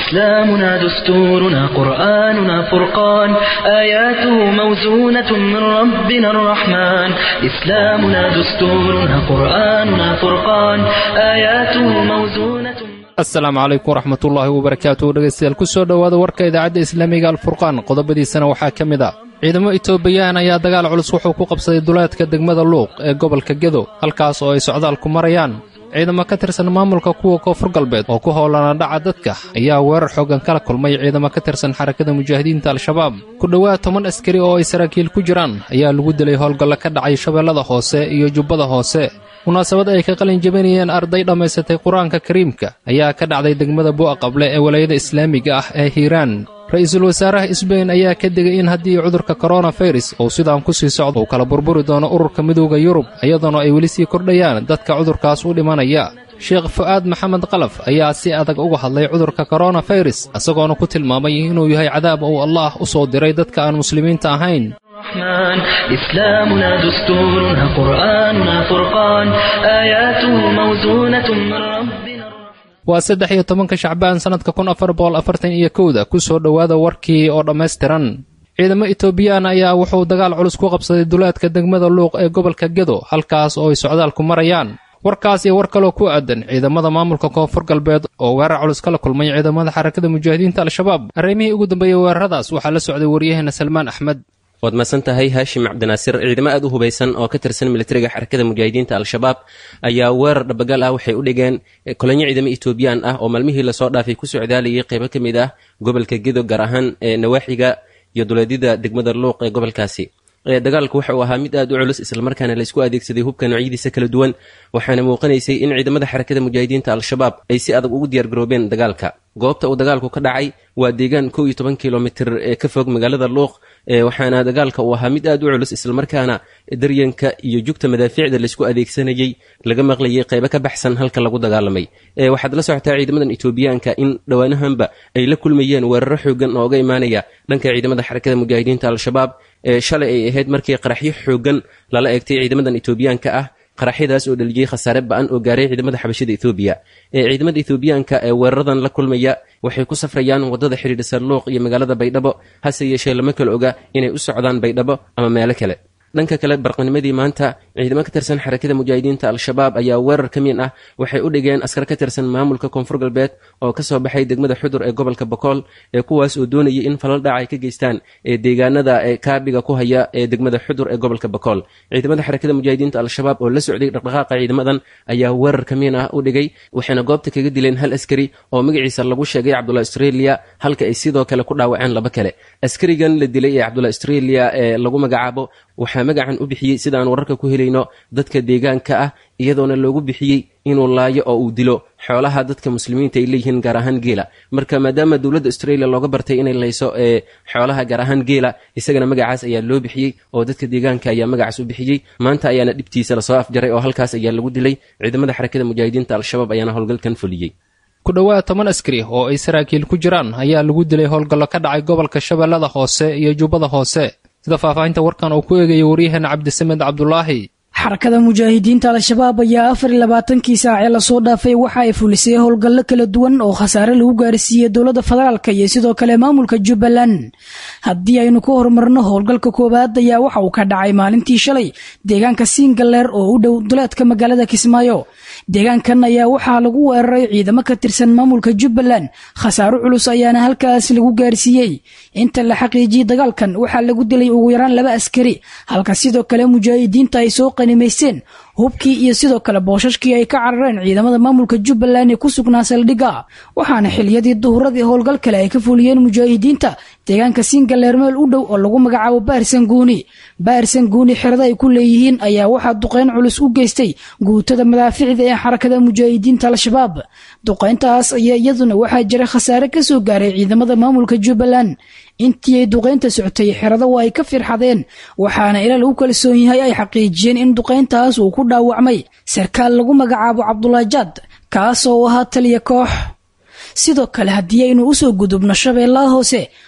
إسلامنا دستورنا قرآننا فرقان آياته موزونة من ربنا الرحمن إسلامنا دستورنا قرآننا فرقان آياته موزونة asalaamu calaykum waraxmatullaahi wabarakaatu dhegaystayaal ku soo dhowaada warka idaacadda islaamiga alfurqaan qodobadiisana waxaa ka mid ah ciidamo itoobiyaan ayaa dagaal culus wuxuu ku qabsaday duleedka degmada luuq ee gobolka gedo halkaas oo ay socdaalku marayaan ciidamo ka tirsan maamulka kuwa koonfur galbeed oo ku howlana dhaca dadka ayaa weerar xooggan kala kulmay ciidamo ka tirsan xarakada mujaahidiinta al-shabaab ku dhowaad toban askari oo ay saraakiil ku jiraan ayaa lagu dilay howlgallo ka dhacay shabeellada hoose iyo jubbada hoose munaasabad ay ka qalin jebinayeen arday dhammaysatay qur-aanka kariimka ayaa ka dhacday degmada bu'a qable ee walaayada islaamiga ah ee hiiraan ra-iisul wasaaraha sbain ayaa ka digay in haddii cudurka koronafirus uu sidaan ku sii socdo uu kala burburi doono ururka midooda yurub iyadoona ay weli sii kordhayaan dadka cudurkaas u dhimanaya sheekh fu'aad maxamed qalaf ayaa si adag uga hadlay cudurka koronafirus isagoona ku tilmaamay inuu yahay cadaab uu allaah u soo diray dadka aan muslimiinta ahayn الرحمن إسلامنا دستورنا قرآننا فرقان آياته موزونة من ربنا waa saddex iyo tobanka shacbaan sannadka kun afar boqol afartan iyo kowda ku soo dhowaada warkii oo dhammaystiran ciidamo itoobiyaan ayaa wuxuu dagaal culus ku qabsaday duleedka degmada luuq ee gobolka gedo halkaas oo ay socdaalku marayaan warkaas iyo war kaloo ku aadan ciidamada maamulka koonfur galbeed oo weerar culus kala kulmay ciidamada xarakada mujaahidiinta al-shabaab arrimihii ugu dambeeyey weeraradaas waxaa la socday waryaheena salmaan axmed waad mahadsan tahay haashim cabdinaasir ciidamo aad u hubaysan oo ka tirsan militariga xarakada mujaahidiinta al-shabaab ayaa weerar dhabagal ah waxay u dhigeen kolonyo ciidamo etoobiyaan ah oo maalmihii lasoo dhaafay ku socdaalayay qeybo ka mid ah gobolka gedo gaar ahaan ee nawaaxiga iyo duleedyada degmada luuq ee gobolkaasi dagaalku waxa uu ahaa mid aad u culus islamarkaana laysku adeegsaday hubka noocyadiisa kala duwan waxaana muuqanaysay in ciidamada xarakada mujaahidiinta al-shabaab ay si adag ugu diyaargaroobeen dagaalka goobta uu dagaalku ka dhacay waa deegaan kow iyo toban kilomitir ee ka fog magaalada luuq waxaana dagaalka uu ahaa mid aad u culus islamarkaana daryanka iyo jugta madaafiicda laysku adeegsanayey laga maqlayay qeybo ka baxsan halka lagu dagaalamay waxaad la socotaa ciidamadan etoobiyaanka in dhowaanahanba ay la kulmayeen weeraro xoogan oo uga imaanaya dhanka ciidamada xarakada mujaahidiinta al-shabaab shalay ay ahayd markii qaraxyo xoogan lala eegtay ciidamadan etoobiyaanka ah qaraxyadaas oo dhaliyey khasaare ba-an oo gaaray ciidamada xabashada ethoobiya ciidamada ethoobiyaanka ee weeraradan la kulmaya waxay ku safrayaan waddada xidhiidhisa luuq iyo magaalada baydhabo hase yeeshee lama kala oga inay u socdaan baydhabo ama meelo kale dhanka kale barqanimadii maanta ciidamo ka tirsan xarakada mujaahidiinta al-shabaab ayaa weerar ka miin ah waxay u dhigeen askar ka tirsan maamulka koonfur galbeed oo kasoo baxay degmada xudur ee gobolka bokool ee kuwaas oo doonayay in falal dhaca ay ka geystaan ee deegaanada ee kaabiga ku haya ee degmada xudur ee gobolka bokool ciidamada xarakada mujaahidiinta al-shabaab oo la socday dhaqdhaqaaqa ciidamadan ayaa weerar ka miin ah u dhigay waxayna goobta kaga dileen hal askari oo magaciisa lagu sheegay cabdullah australia halka ay sidoo kale ku dhaawaceen laba kale askarigan la dilay ee cabdullah australia ee lagu magacaabo waxaa magacan u bixiyey sida aan wararka ku helayno dadka deegaanka ah iyadoona loogu bixiyey inuu laayo oo uu dilo xoolaha dadka muslimiinta ay leeyihiin gaar ahaan geela marka maadaama dowladda australia looga bartay inay layso ee xoolaha gaar ahaan geela isagana magacaas ayaa loo bixiyey oo dadka deegaanka ayaa magacaas u bixiyey maanta ayaana dhibtiisa lasoo afjaray oo halkaas ayaa lagu dilay ciidamada xarakada mujaahidiinta al-shabaab ayaana howlgalkan fuliyey ku dhowaad toban askari oo ay saraakiil ku jiraan ayaa lagu dilay howlgallo ka dhacay gobolka shabeellada hoose iyo jubbada hoose sida faahfaahinta warkan uu ku eegaya waryaheena cabdisamed cabdulaahi xarakada mujaahidiinta al-shabaab ayaa afar iyo labaatankii saacee lasoo dhaafay waxa ay fulisay howlgallo kala duwan oo khasaare lagu gaarsiiyey dowladda federaalk iyo sidoo kale maamulka jubbaland haddii aynu ka horumarno howlgalka koowaad ayaa waxa uu ka dhacay maalintii shalay deegaanka siingaleer oo u dhow duleedka magaalada kismaayo deegaankan ayaa waxaa lagu weeraray ciidamo ka tirsan maamulka jubbaland khasaaro culus ayaana halkaas lagu gaarsiiyey inta la xaqiijiyey dagaalkan waxaa lagu dilay ugu yaraan laba askari halka sidoo kale mujaahidiinta ay soo qanimaysteen hubkii iyo sidoo kale boosashkii ay ka carareen ciidamada maamulka jubbaland ee ku sugnaa saldhigga waxaana xiliyadii duhuradii howlgal kale ay ka fuliyeen mujaahidiinta deegaanka siingaleer meel u dhow oo lagu magacaabo baarsanguuni baarsanguuni xerada ay ku leeyihiin ayaa waxaa duqeyn culus u geystay guutada madaaficda ee xarakada mujaahidiinta al-shabaab duqeyntaas ayaa iyaduna waxaa jira khasaare kasoo gaaray ciidamada maamulka jubbaland intii ay duqeynta socotay xerada waa ay ka firxadeen waxaana ila lagu kalsoon yahay ay xaqiijiyeen in duqeyntaas uu ku dhaawacmay sarkaal lagu magacaabo cabdulaajaad kaas oo ahaa taliya koox sidoo kale haddii aynu usoo gudubno shabeellaha hoose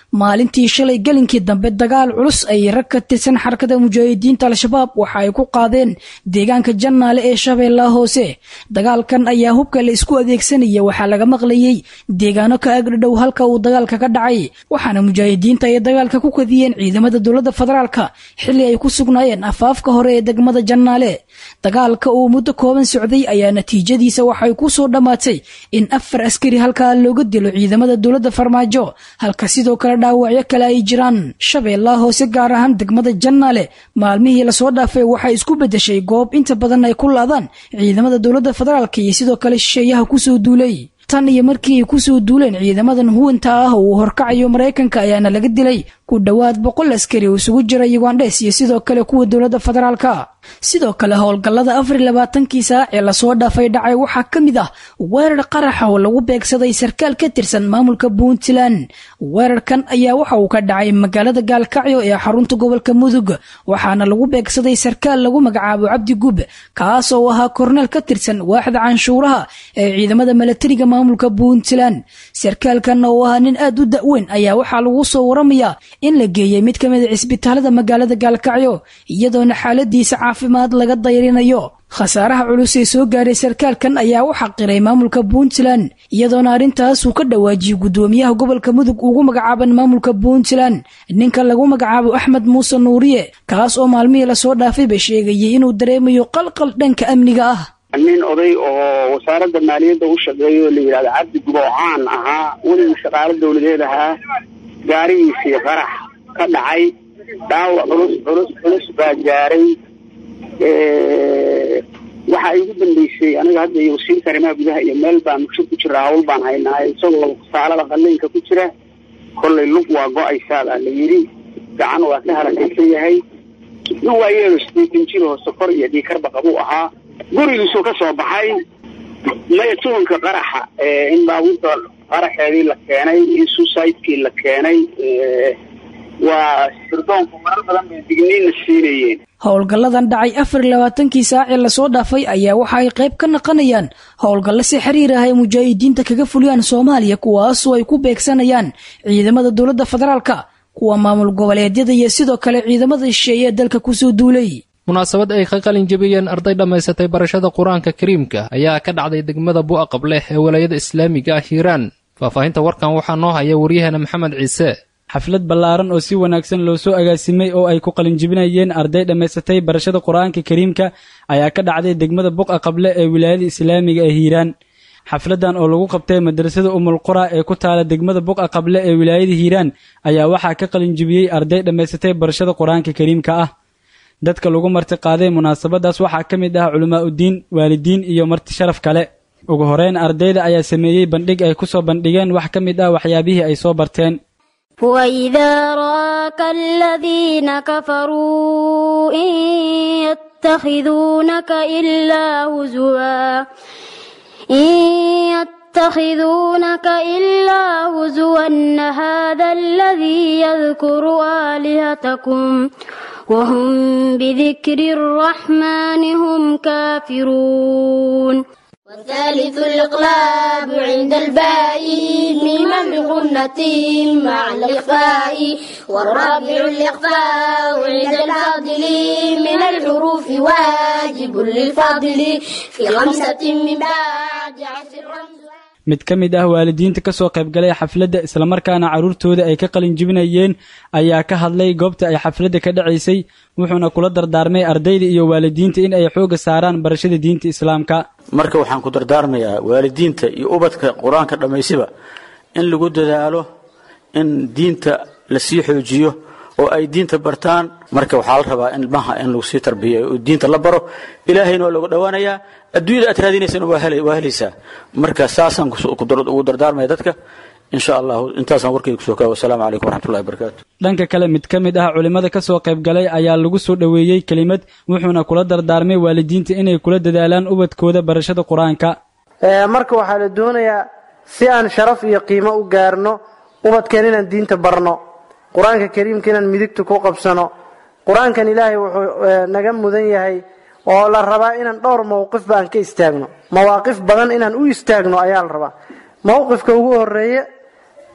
maalintii shalay gelinkii dambe dagaal culus ay rag ka tirsan xarakada mujaahidiinta al-shabaab waxa ay ku qaadeen deegaanka jannaale ee shabeellaha hoose dagaalkan ayaa hubka la isku adeegsanaya waxaa laga maqlayey deegaano ka agdhadhow halka uu dagaalka ka dhacay waxaana mujaahidiinta ay dagaalka ku kadiyeen ciidamada dowladda federaalka xilli ay ku sugnaayeen afaafka hore ee degmada jannaale dagaalka uu muddo kooban socday ayaa natiijadiisa waxay ku soo dhammaatay in afar askari halkaa looga dilo ciidamada dowladda farmaajo halka sidoo kale dhaawacyo kale ay jiraan shabeellaha hoose gaar ahaan degmada jannaale maalmihii lasoo dhaafay waxay isku beddeshay goob inta badan ay ku laadaan ciidamada dowladda federaalka iyo sidoo kale shisheeyaha kusoo duulay tan iyo markii ay kusoo duuleen ciidamadan huwanta ah oo uu horkacayo maraykanka ayaana laga dilay ku dhowaad boqol askari oo isugu jira yugandhes iyo sidoo kale kuwa dowladda federaalka sidoo kale howlgallada afar labaatankii saac ee lasoo dhaafay dhacay waxaa ka mid ah weerar qaraxa oo lagu beegsaday sarkaal ka tirsan maamulka puntland weerarkan ayaa waxa uu ka dhacay magaalada gaalkacyo ee xarunta gobolka mudug waxaana lagu beegsaday sarkaal lagu magacaabo cabdi gub kaas oo ahaa korneel ka tirsan waaxda canshuuraha ee ciidamada milatariga maamulka puntland sarkaalkan oo ahaa nin aad u da-weyn ayaa waxaa lagu soo waramayaa in la geeyey mid ka mid a cisbitaalada magaalada gaalkacyo iyadoona xaaladiisa caafimaad laga dayrinayo khasaaraha culus ee soo gaaray sarkaalkan ayaa u xaqiray maamulka puntland iyadoona arrintaas uu ka dhawaajiyey guddoomiyaha gobolka mudug ugu magacaaban maamulka puntland ninka lagu magacaabo axmed muuse nuuriye kaas oo maalmihii lasoo dhaafayba sheegayay inuu dareemayo qalqal dhanka amniga ah nin oday oo wasaaradda maaliyadda u shaqeeya oo la yidhahdo cabdi gubocaan ahaa weligii shaqaalo dawladeed ahaa gaarigiisii qarax ka dhacay dhaawac culus culus culus baa gaaray waxaa igu dambeysay aniga hadda iyo wasiirka arrimaha gudaha iyo meel baan mugsho ku jira hawl baan haynaa isagoo saalada qalliinka ku jira kollay lug waa go-aysaa baa la yidhi gacan waa ka halakaysan yahay nin waa yeelo sideetan jir oo sokor iyo dhiikarba qabuu ahaa gurigiisuu ka soo baxay maya tuhunka qaraxa in baabuurta qaraxeedii la keenay in suicidekii la keenay waa sirdoonku marar badan bay digniinna siinayeen howlgalladan dhacay afar iyo labaatankii saac ee lasoo dhaafay ayaa waxa ay qayb ka naqanayaan howlgallo si xiriir ah ay mujaahidiinta kaga fuliyaan soomaaliya kuwaasoo ay ku beegsanayaan ciidamada dowladda federaalka kuwa maamul goboleedyada iyo sidoo kale ciidamada shisheeye ee dalka kusoo duulay munaasabad ay ka qalin jebiyeen arday dhammaysatay barashada qur-aanka kariimka ayaa ka dhacday degmada bu'a qableh ee walaayada islaamiga ah hiiraan faahfaahinta warkan waxaa noo haya waryaheena maxamed ciise xaflad ballaaran oo si wanaagsan loo soo agaasimay oo ay ku qalinjibinayeen arday dhammaysatay barashada qur-aanka kariimka ayaa ka dhacday degmada buqa qable ee wilaayada islaamiga ee hiiraan xafladan oo lagu qabtay madrasada umul qura ee ku taala degmada buqa qable ee wilaayada hiiraan ayaa waxaa ka qalinjibiyey arday dhammaysatay barashada qur-aanka kariimka ah dadka lagu marti qaaday munaasabadaas waxaa ka mid ah culimaa uddiin waalidiin iyo marti sharaf kale ugu horeyn ardayda ayaa sameeyey bandhig ay ku soo bandhigeen wax ka mid ah waxyaabihii ay soo barteen وإذا راك الذين كفروا إن يتخذونك إلا هزوا إن يتخذونك إلا هزوا هذا الذي يذكر آلهتكم وهم بذكر الرحمن هم كافرون والثالث الإقلاب عند الباء ميما بغنة مع الإخفاء والرابع الإخفاء عند الفاضل من الحروف واجب للفاضل في خمسة من بعد عشر رمز mid ka mid ah waalidiinta ka soo qaybgalay xafladda islamarkaana carruurtooda ay ka qalin jibinayeen ayaa ka hadlay goobta ay xafladda ka dhacaysay wuxuuna kula dardaarmay ardayda iyo waalidiinta in ay xoogga saaraan barashada diinta islaamka marka waxaan ku dardaarmayaa waalidiinta iyo ubadka qur-aanka dhammaysiba in lagu dadaalo in diinta la sii xoojiyo oo ay diinta bartaan marka waxaa la rabaa in ilmaha in lagu sii tarbiya oo diinta la baro ilaahayna waa lagu dhowaanayaa adduunyada aad raadinaysana waa helaysaa marka saasaan ugu dardaarmaya dadka insha allahu intaasaan warkayga kusoo kaaba wasalaamu calaykum waraxmatullahi wabarakaatu dhanka kale mid ka mid ah culimmada ka soo qaybgalay ayaa lagu soo dhoweeyey kelimad wuxuuna kula dardaarmay waalidiinta inay kula dadaalaan ubadkooda barashada qur-aanka marka waxaa la doonayaa si aan sharaf iyo qiimo u gaarno ubadkeen inaan diinta barno qur-aanka kariimka inaan midigta ku qabsano qur-aankan ilaahay wuxuu naga mudan yahay oo la rabaa inaan dhowr mowqifba aan ka istaagno mawaaqif badan inaan u istaagno ayaa la rabaa mowqifka ugu horeeye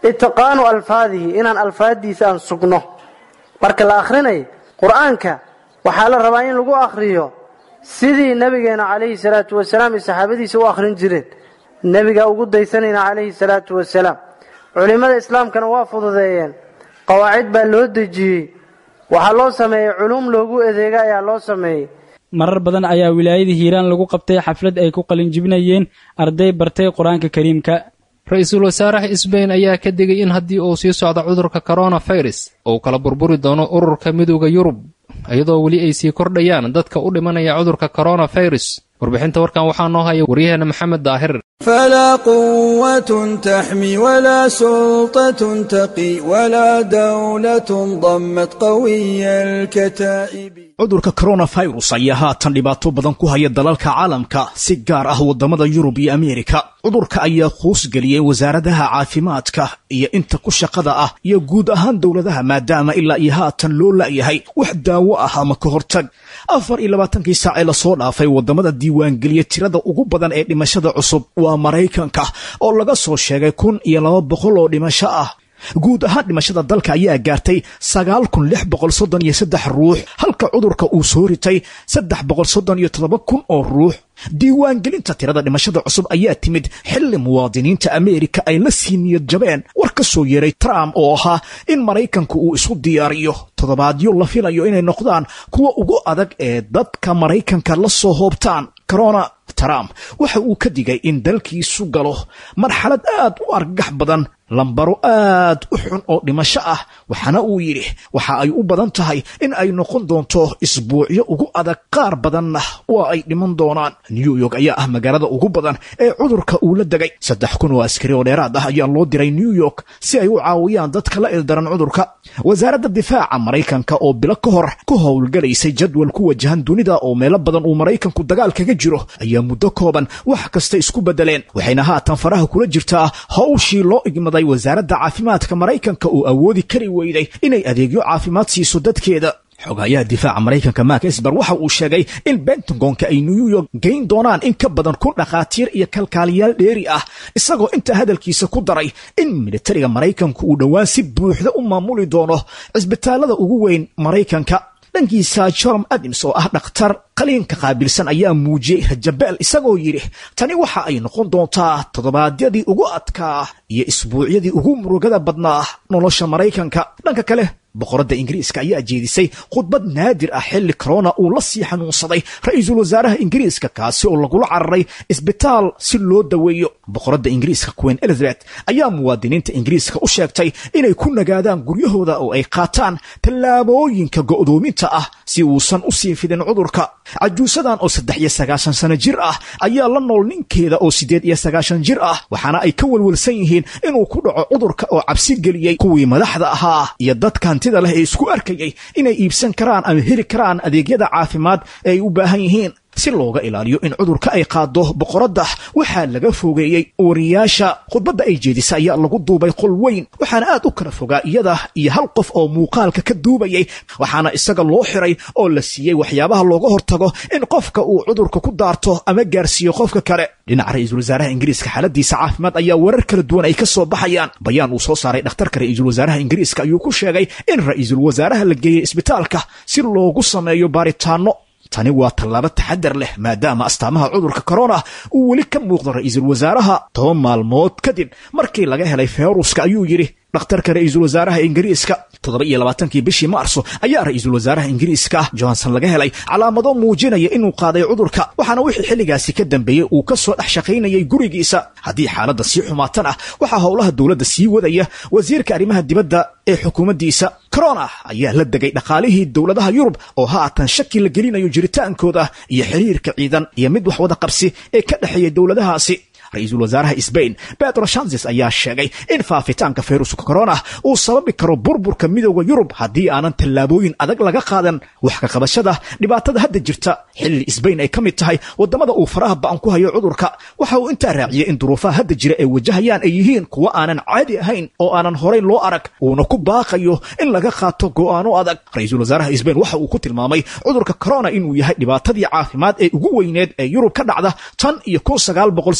itqaanu alfaadihi inaan alfaaddiisa aan sugno marka la akhrinayo qur-aanka waxaa la rabaa in lagu akhriyo sidii nabigeena calayhi salaatu wasalaam iyo saxaabadiisa u akhrin jireen nebigaa ugu daysanayna calayhi salaatu wasalaam culimmada islaamkana waa fududeeyeen qawaacid baa loo dejiyey waxaa loo sameeyey culuum loogu adeega ayaa loo sameeyey marar badan ayaa wilaayada hiiraan lagu qabtay xaflad ay ku qalinjibinayeen arday bartay qur-aanka kariimka ra-iisul wasaaraha isbayn ayaa ka digay in haddii uu sii socdo cudurka koronafirus uu kala burburi doono ururka midooda yurub iyadoo weli ay sii kordhayaan dadka u dhimanaya cudurka koronafirus warbixinta warkan waxaa noo haya waryaheena maxamed daahir فلا قوة تحمي ولا سلطة تقي ولا دولة ضمت قوي الكتائب cudurka koronafirus ayaa haatan dhibaato badan ku haya dalalka caalamka si gaar ah waddamada yurub iyo ameerika cudurka ayaa quus geliyey wasaaradaha caafimaadka iyo inta ku shaqada ah iyo guud ahaan dowladaha maadaama ilaa iyo haatan loo la'yahay wax daawo ah ama ka hortag afar iyo labaatankii saac ee lasoo dhaafay waddamada diiwaangeliya tirada ugu badan ee dhimashada cusub waa maraykanka oo laga soo sheegay kun iyo laba boqol oo dhimasho ah guud ahaan dhimashada dalka ayaa gaartay sagaal kun lix boqol soddon iyo saddex ruux halka cudurka uu soo ritay saddex boqol soddon iyo toddoba kun oo ruux diiwaangelinta tirada dhimashada cusub ayaa timid xilli muwaadiniinta ameerika ay la sii niyad jabeen war ka soo yeeray trump oo ahaa in maraykanku uu isu diyaariyo toddobaadyo la filayo inay noqdaan kuwa ugu adag ee dadka maraykanka la soo hoobtaan corona trump waxa uu ka digay in dalkiisu galo marxalad aad u argagax badan lambaro aad u xun oo dhimasho ah waxaana uu yidhi waxa ay u badan tahay in ay noqon doonto isbuucyo ugu adag qaar badanna waa ay dhiman doonaan new york ayaa ah magaalada ugu badan ee cudurka uu la degay saddex kun oo askari oo dheeraad ah ayaa loo diray new york si ay u caawiyaan dadka la ildaran cudurka wasaaradda difaaca maraykanka oo bilo ka hor ku howlgalaysay jadwal ku wajahan dunida oo meelo badan uu maraykanku dagaal kaga jiro ayaa muddo kooban wax kasta isku beddeleen waxayna haatan faraha kula jirtaa hawshii loo igmaday wasaaradda caafimaadka maraykanka oo awoodi kari weyday inay adeegyo caafimaad siiso dadkeeda xogayaha difaaca maraykanka mark esber waxa uu sheegay in bentagonka ay new york geyn doonaan in ka badan kun dhakhaatiir iyo kalkaaliyaal dheeri ah isagoo intaa hadalkiisa ku daray in militariga maraykanku uu dhowaan si buuxda u maamuli doono cisbitaalada ugu weyn maraykanka dhankiisa jorom adams oo ah dhakhtar qaliinka qaabilsan ayaa muujiyey rajabeel isagoo yidhi tani waxa ay noqon doontaa toddobaadyadii ugu adkaa iyo isbuucyadii ugu murugada badnaa nolosha maraykanka dhanka kale boqoradda ingiriiska ayaa jeedisay khudbad naadir ah xilli corona uu la sii xanuunsaday ra-iisul wasaaraha ingiriiska kaasi oo lagula cararay isbitaal si loo daweeyo boqoradda ingiriiska queen elizabeth ayaa muwaadiniinta ingiriiska u sheegtay inay ku nagaadaan guryahooda oo ay qaataan tallaabooyinka go'doominta ah si uusan u sii fidin cudurka cajuusadan oo saddex iyo sagaashan sano jir ah ayaa la nool ninkeeda oo siddeed iyo sagaashan jir ah waxaana ay ka welwelsan yihiin inuu ku dhaco cudurka oo cabsi geliyey kuwii madaxda ahaa iyo dadka hantida leh ee isku arkayay inay iibsan karaan ama heli karaan adeegyada caafimaad ee ay u baahan yihiin si looga ilaaliyo in cudurka ay qaado boqoradda waxaa laga fogeeyey wariyaasha khudbadda ay jeedisa ayaa lagu duubay qol weyn waxaana aad u kala fogaa iyada iyo hal qof oo muuqaalka ka duubayay waxaana isaga loo xiray oo la siiyey waxyaabaha looga hortago in qofka uu cudurka ku daarto ama gaarsiiyo qofka kale dhinaca ra-iisul wasaaraha ingiriiska xaaladiisa caafimaad ayaa warar kala duwan ay ka soo baxayaan bayaan uu soo saaray dhakhtarka ra-iisul wasaaraha ingiriiska ayuu ku sheegay in ra-iisul wasaaraha la geeyey isbitaalka si loogu sameeyo baaritaano tani waa tallaabo taxadar leh maadaama astaamaha cudurka corona uu weli ka muuqdo ra-iisul wasaaraha toban maalmood kadib markii laga helay feyruska ayuu yidhi dhakhtarka ra-iisul wasaaraha ingiriiska toddoba iyo labaatankii bishii maarso ayaa ra-iisul wasaaraha ingiriiska johnson laga helay calaamado muujinaya inuu qaaday cudurka waxaana wixii xilligaasi ka dambeeyey uu ka soo dhex shaqaynayay gurigiisa haddii xaaladda sii xumaatan ah waxaa howlaha dowladda sii wadaya wasiirka arrimaha dibadda ee xukuumaddiisa corona ayaa la degay dhaqaalihii dowladaha yurub oo haatan shaki la gelinayo jiritaankooda iyo xiriirka ciidan iyo mid wax wada qabsi ee ka dhexeeya dowladahaasi ra-iisul wasaaraha sbain pedro shanses ayaa sheegay in faafitaanka fayruska corona uu sababi karo burburka midooda yurub haddii aanan tallaabooyin adag laga qaadan wax ka qabashada dhibaatada hadda jirta xilli sbain ay ka mid tahay waddamada uu faraha ba'an ku hayo cudurka waxa uu intaa raaciyey in duruufaha hadda jira ee wajahayaan ay yihiin kuwa aanan caadi ahayn oo aanan horay loo arag uuna ku baaqayo in laga qaato go'aano adag ra-iisul wasaaraha sbain waxa uu ku tilmaamay cudurka corona inuu yahay dhibaatadii caafimaad ee ugu weyneed ee yurub ka dhacda tan iyo kun sagaal boqol sideed iyo toban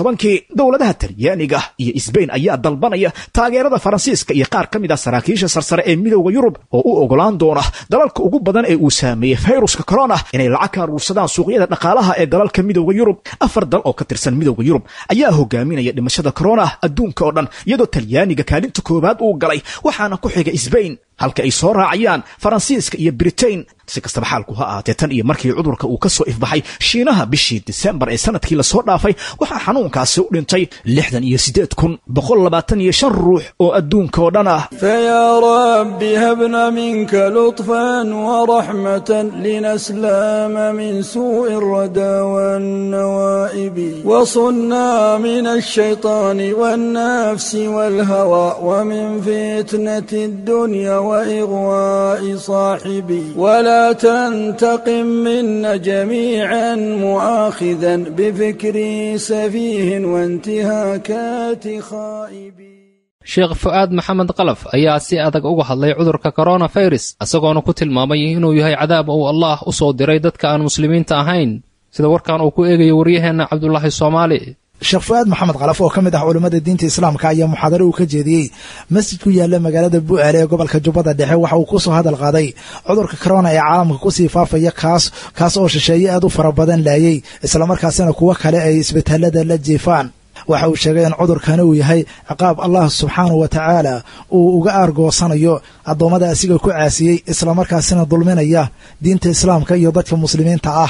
tobankii dowladaha talyaaniga iyo isbayn ayaa dalbanaya taageerada faransiiska iyo qaar ka mid ah saraakiisha sarsare ee midowda yurub oo u ogolaan doona dalalka ugu badan ee uu saameeyey fayruska corona inay lacag ka aruursadaan suuqyada dhaqaalaha ee dalalka midowda yurub afar dal oo ka tirsan midowda yurub ayaa hogaaminaya dhimashada corona adduunka oo dhan iyadoo talyaaniga kaalinta koowaad uu galay waxaana ku xiga isbayn halka ay soo raacayaan faransiiska iyo britain si kastaba xaalku ha ahaatee tan iyo markii cudurka uu ka soo ifbaxay shiinaha bishii disembar ee sanadkii lasoo dhaafay waxaa xanuunkaasi u dhintay lixdan iyo siddeed kun boqol labaatan iyo shan ruux oo adduunka oo dhan ah فيا رب هبنا منك لطفا ورحمة لنسلام من سوء الردى والنوائب وصنا من الشيطان والنفس والهوى ومن فتنة الدنيا وإغواء صاحبي ولا تنتقم منا جميعا مؤاخذا بفكري سفيه وانتهاكات خائبي sheekh fu'aad maxamed qalaf ayaa si adag uga hadlay cudurka koronafirus isagoona ku tilmaamay inuu yahay cadaab uu allaah u soo diray dadka aan muslimiinta ahayn sida warkan uu ku eegayo waryaheenna cabdulaahi soomaali sheekh fu'aad maxamed kalaf oo ka mid ah culammada diinta islaamka ayaa muxaadaro uu ka jeediyey masjid ku yaalla magaalada bu'aale ee gobolka jubbada dhexe waxa uu ku soo hadal qaaday cudurka corona ee caalamka kusii faafaya kaas kaas oo shisheeye aad u fara badan laayay islamarkaasina kuwo kale ay isbitaalada la jiifaan waxa uu sheegay in cudurkani uu yahay ciqaab allah subxaanahu wa tacaala uu uga aargoosanayo addoommada asiga ku caasiyey islamarkaasina dulminaya diinta islaamka iyo dadka muslimiinta ah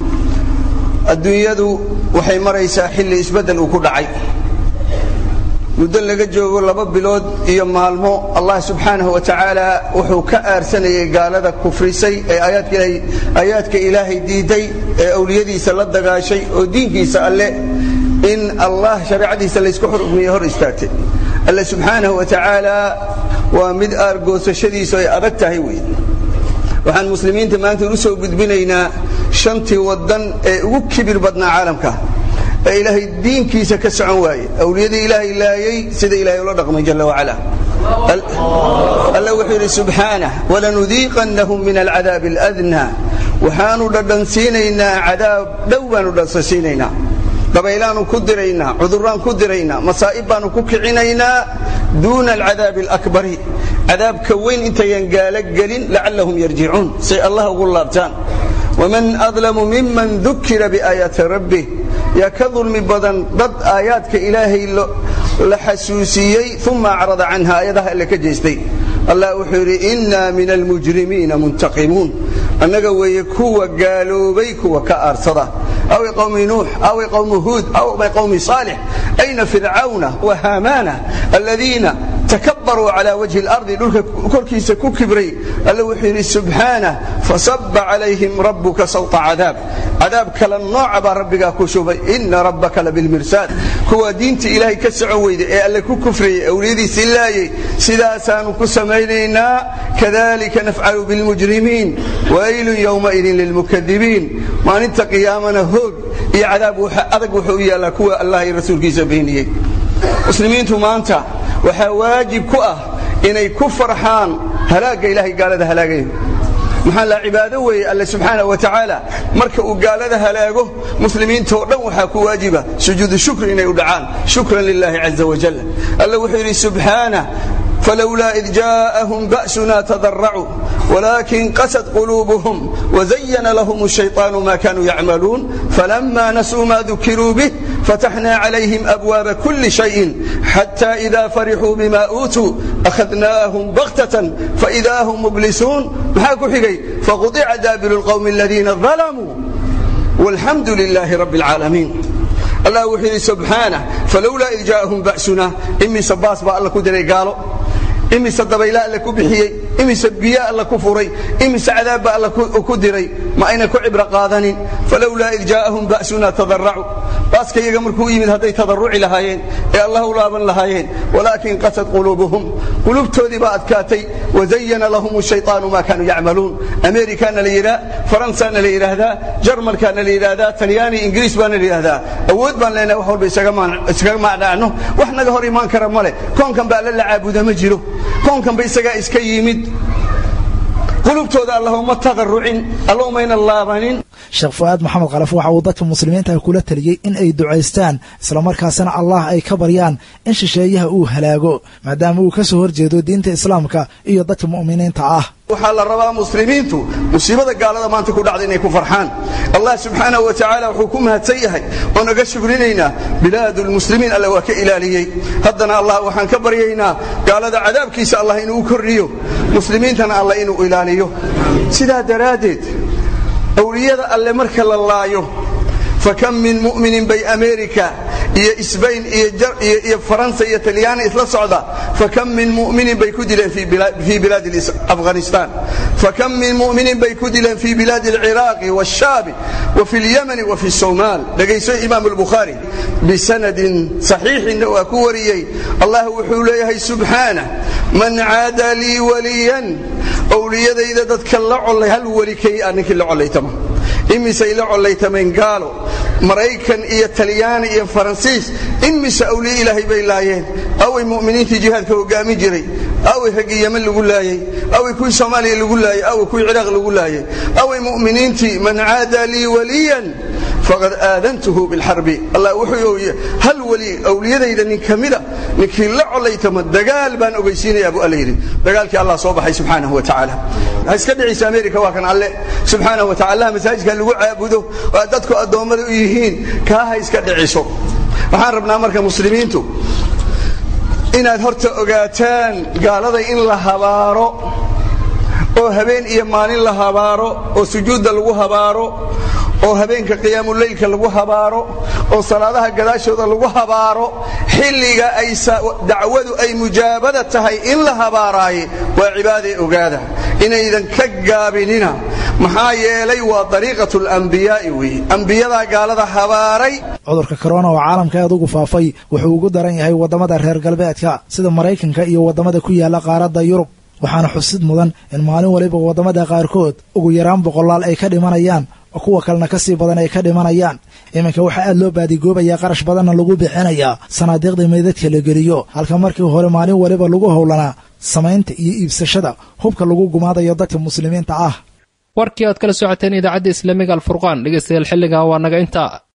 adduunyadu waxay maraysaa xilli isbeddel uu ku dhacay muddo laga joogo laba bilood iyo maalmo allah subxaanahu wa tacaala wuxuu ka aarsanayay gaalada kufrisay ee aayaadka ilaahay diiday ee awliyadiisa la dagaashay oo diinkiisa alle in allah shareecadiisa laysku xurmiye hor istaagtay alle subxaanahu wa tacaala waa mid aargoosashadiisu ay adag tahay wey waxaan muslimiinta maanta u soo gudbinaynaa shantii waddan ee ugu kibir badnaa caalamka ee ilaahay diinkiisa ka socon waaye awliyadii ilaahay laayay sida ilahay ula dhaqmay jalla wacala alla wuxuu yidhi subxaanah walanudiiqannahum min alcadaabi aladnaa waxaanu dhadhansiinaynaa cadaab dhow baanu dhadhansiinaynaa dabaylaanu ku diraynaa cuduraan ku diraynaa masaa'ib baanu ku kicinaynaa duuna alcadaabi alakbari cadaabka weyn intayan gaalo gelin lacallahum yarjicuun say allah ugu laabtaan waman adlamu miman dukira biaayaati rabbih yaa ka dulmi badan dad aayaadka ilaahay la xasuusiyey uma acrada canha aayadaha alle ka jeestay allah wuxuu yidhi inna min almujrimiina muntaqimuun annaga weeye kuwa gaaloobay kuwa ka aarsada aw qowmi nuux aw qowmi huud aw qowmi saalix ayna fircawna wa haamaana aladiina takabaruu calى wajhi اlardi dhulka korkiisa ku kibray alla wuxuu yidhi subxaanah fasaba calayhim rabuka sawta cadaab cadaab kala nooca baa rabbigaa ku shubay ina rabbaka labilmirsaad kuwa diinta ilaahay ka socon weyda ee alle ku kufrayey awliyadiisii laayey sidaasaanu ku samaynaynaa kadalika nafcalu bilmujrimiin waylun ywmaidin lilmukadibiin maalinta qiyaamana hoog iyo cadaab adag wuxuu u yaallaa kuwa allah iyo rasuulkiisa beeniyey muslimiintu maanta waxaa waajib ku ah inay ku farxaan halaagga ilahay gaalada halaagayo maxaa la cibaado weeye alle subxaana wa tacaala marka uu gaalada halaago muslimiintao dhan waxaa ku waajiba sujuudu shukri inay u dhacaan shukran lilahi caza wajal alle wuxuu yidhi subxaana فلولا إذ جاءهم بأسنا تضرعوا ولكن قست قلوبهم وزين لهم الشيطان ما كانوا يعملون فلما نسوا ما ذكروا به فتحنا عليهم أبواب كل شيء حتى إذا فرحوا بما أوتوا أخذناهم بغتة فإذا هم مبلسون فقطع دابر القوم الذين ظلموا والحمد لله رب العالمين الله وحيد سبحانه فلولا إذ جاءهم بأسنا إمي سباس بقى الله كدري قالوا imise dabayla alle ku bixiyey imise biyo alla ku furay imise cadaabba alla ku diray ma ayna ku cibro qaadanin falowlaa id jaa'ahum ba'suna tadaracuu baaska iyaga markuu yimid hadday tadarruci lahaayeen ee allah u laaban lahaayeen walaakin qasad quluubuhum qulubtoodii baa adkaatay wazayana lahum shayطaanu ma kaanuu yacmaluun amerikana la yidhaa faransaana la yidhaahdaa jarmalkaana la yidhaahdaa talyaani ingiriis baana la yidhaahdaa awood baan leenahay wax walba isaga macdhaacno wax naga hor imaan kara male koonkan ba alla la caabuda ma jiro koonkanba isagaa iska yimid qulubtooda alla uma tadarucin alla umayna laabanin sheekh fu-aad maxamed khalaf waxa uu dadka muslimiinta kula taliyey in ay ducaystaan islamarkaasina allah ay ka baryaan in shisheeyaha uu halaago maadaama uu ka soo horjeedo diinta islaamka iyo dadka mu'miniinta ah waxaa la rabaa muslimiintu musiibada gaalada maanta ku dhacda inay ku farxaan allah subxaanahu wa tacaala wuxuu ku mahadsan yahay oo naga shugrinaynaa bilaadu lmuslimiin alle waa ka ilaaliyey haddana allah waxaan ka baryaynaa gaalada cadaabkiisa allah inuu u korriyo muslimiintana allah inuu ilaaliyo sidaa daraaddeed awliyada alle marka la laayo fakam min mu'minin bay amerika iyo isbayn iyo faransa iyo talyaani isla socda fakam min muminin bay ku dileen fii bilaadi afghanistan fakam min muminin bay ku dileen fii bilaadi alciraaqi wاshaabi wa fi اlyamani wa fi الsomaal dhegayso imaam اlbukhaari bisanadin saxiixinna waa ku wariyey allah wuxuu leeyahay subxaanah man caada lii waliyan owliyadayda dadka la colay hal weli kay a ninkii la colaytama imisay la collaytameen gaalo maraykan iyo talyaani iyo faransiis imise awliye ilaahay bay laayeen away mu'miniintii jihaadka hogaamin jiray away raggii yeman lagu laayey away kuwii soomaaliya lagu laayey away kuwii ciraaq lagu laayey away mu'miniintii man caada lii waliyan faqad aadantuhu bilxarbi allah wuxuu hal weli awliyadayda nin ka mida ninkii la colaytama dagaal baan ogeysiinayaa buu alla yidhi dagaalkii allah soo baxay subxaanahu wa tacaala ha iska dhiciisa amerika waa kan alle subxaanahu wa tacala allah masaajidka lagu caabudo waa dadku addoommada u yihiin kaa ha iska dhiciso waxaan rabnaa marka muslimiintu inaad horta ogaataan gaalada in la habaaro oo habeen iyo maalin la habaaro oo sujuudda lagu habaaro oo habeenka qiyaamuleylka lagu habaaro oo salaadaha gadaashooda lagu habaaro xilliga ay dacwadu ay mujaabada tahay in la habaaraaye waa cibaadee ogaada inaydan ka gaabinina maxaa yeelay waa dariiqatu lambiyaa'i weeye ambiyadaa gaalada habaaray cudurka korona oo caalamka aad ugu faafay wuxuu ugu daran yahay waddamada reer galbeedka sida maraykanka iyo waddamada ku yaala qaaradda yurub waxaana xusid mudan in maalin waliba waddamada qaarkood ugu yaraan boqolaal ay ka dhimanayaan oo kuwa kalena ka sii badan ay ka dhimanayaan iminka waxaa aad loo baadigoobayaa qarash badanna lagu bixinayaa sanaadiiqda meydadka la geliyo halka markii hore maalin waliba lagu howlanaa samaynta iyo iibsashada hubka lagu gumaadayo dadka muslimiinta ah warkii aad kala socoteen idaacadda islaamiga alfurqaan dhegeystayaal xilligan waa naga intaa